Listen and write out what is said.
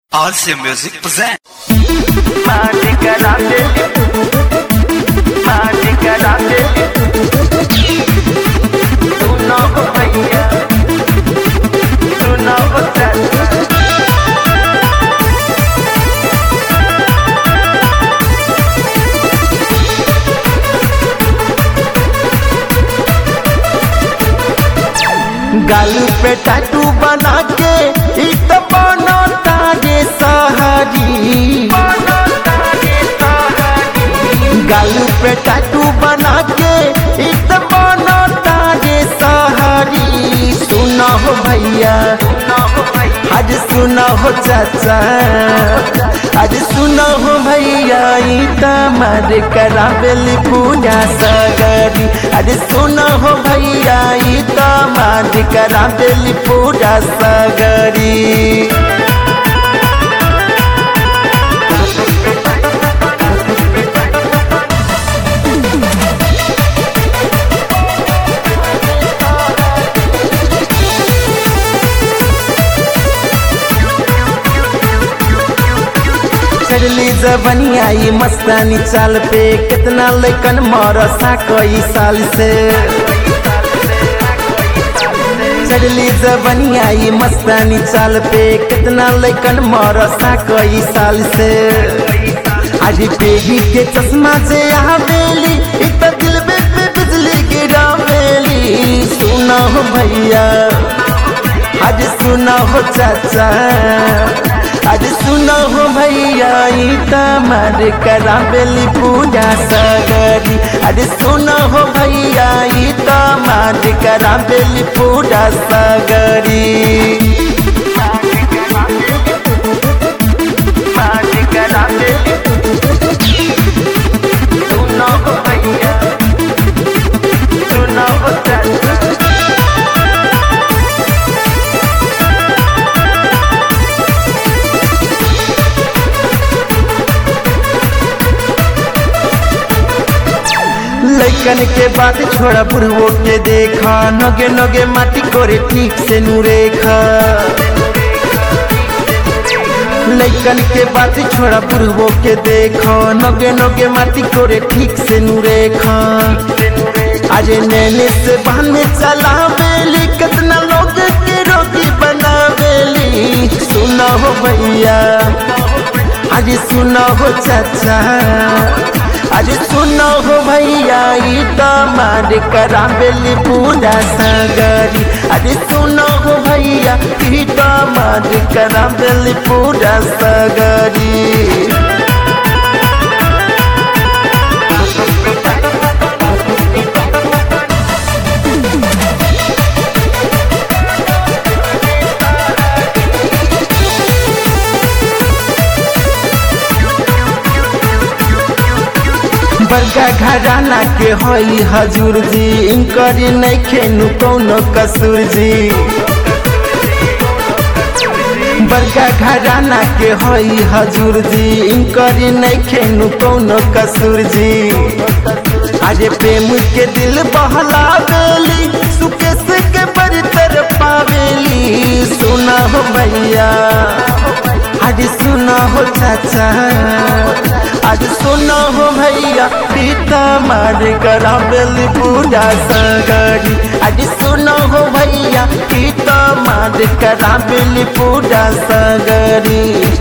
Also Music present. Magica grande Magica grande Tu no compañía Tu no contrata गालू पे tattoo बना के इत बनो तारे सहारी गालू पे टैटू बना के इत बनो तारे सहारी सुनो हो भैया आज सुनो हो चाचा आज सुनो हो भैया इत मर करावेली पूजा सगरी आज सुनो हो भैया इत मर करावेली पूजा सगरी चढ़ली जबनिया ई मस्तानी चाल पे कितना लेकन मरसा कई साल से चढ़ली जबनिया ई मस्तानी चाल पे कितना लेकन मरसा कई साल से आज पेगी के चश्मा से आवेली इत दिल में पे बिजली गिरावेली सुना हो भैया आज सुना हो चाचा आज सुनो हो भैया ई तमर करावेली पूजा सगरी आज सुनो हो भैया ई तमर करावेली पूजा सगरी Magica grande Tu no compañía Tu no contrata लैकन के बात छोड़ा बुढ़वो के देखा नगे नगे माटी करे ठीक से नुरेखा लैकन के बात छोड़ा बुढ़वो के देखा नगे नगे माटी करे ठीक से नुरेखा आज नैने से बहने चला बेली कितना लोग के रोगी बनावेली सुना हो भैया आज सुना हो चाचा आज सुनो हो भैया ई तमार करावेली पूजा सगरी आज सुनो हो भैया ई तमार करावेली पूजा सगरी बड़का घराना के हई हजूर जी इनकर नहीं खेनु कौनो कसूर जी बड़का घराना के हई हजूर जी इनकर नहीं खेनु कौनो कसूर जी आज प्रेम के दिल बहला बेली सुकेश के बड़ी तरफ पावेली सुना हो भैया आज सुना हो चाचा आज सुनो हो भैया पीता मार करावेली पूजा सगरी आज सुनो हो भैया पीता मार करावेली पूजा सगरी